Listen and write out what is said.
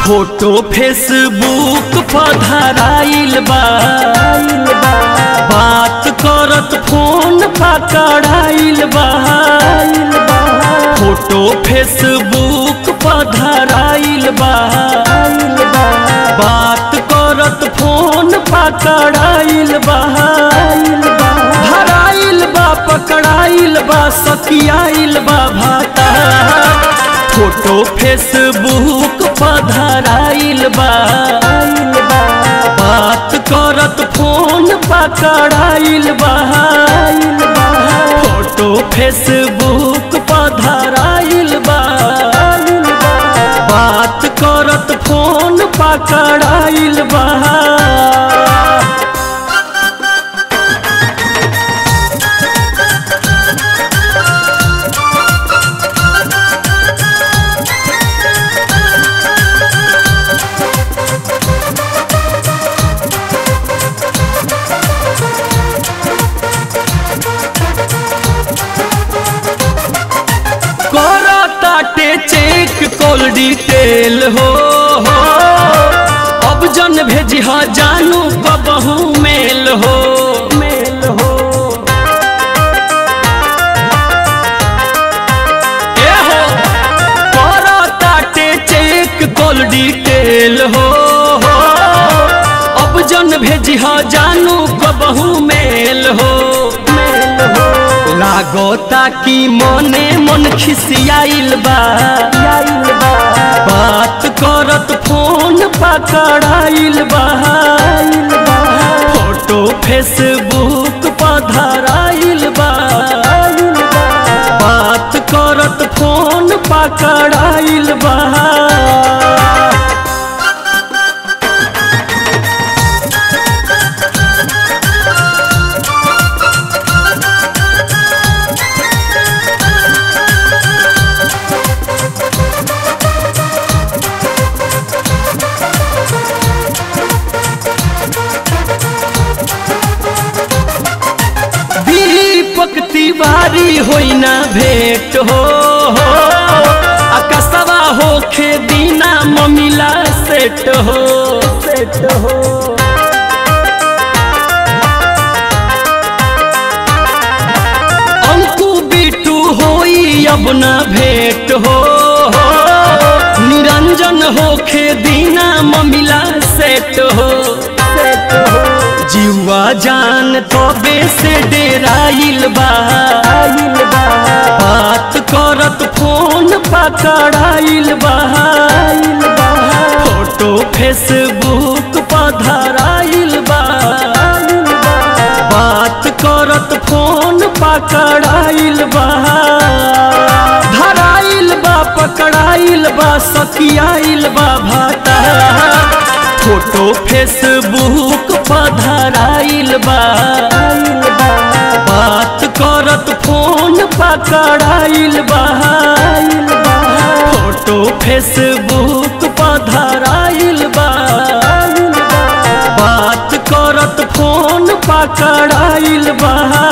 photo Facebook पर धराइल बा बात करत फोन पकड़ाइल बा फोटो फेसबुक पर धराइल बा बात करत फोन पकड़ाइल बा धराइल बा पकड़ाइल बा सकियाइल बा भाता फोटो फेसबुक पर धराइल बा बात करत फोन पकड़ाइल बा फोटो फेसबुक पर धराइल बा बात करत फोन पकड़ाइल बा करताटे चेक कॉल डिटेल हो हो अब जन भेजी हा जानू कबहू मेल हो मेल हो ए हो करताटे चेक कॉल डिटेल हो हो अब जन भेजी हा जानू कबहू मेल हो मेल हो लागोता कि मने मन खिसियाइल बा बात करत फोन पकड़ाइल बा फोटो फेसबुक पर धराइल बा बात करत फोन पकड़ाइल बा दीपक तिवारी होई ना भेंट हो हो अकसवा होखे दीना ममिला सेट हो सेट हो अंकु बिटू होई अब ना भेंट हो हो निरंजन होखे दीना ममिला सेट हो सेट हो जीवा जान तबे से डेराइल बा बात करत फोन पकड़ाइल बा फोटो फेसबुक पर धराइल बा बात करत फोन पकड़ाइल बा धराइल बा पकड़ाइल बा सकियाइल बा भाता फोटो फेसबुक पर धराइल बा बात करत फोन पकड़ाइल बा फोटो फेसबुक पर धराइल बा बात करत फोन पकड़ाइल बा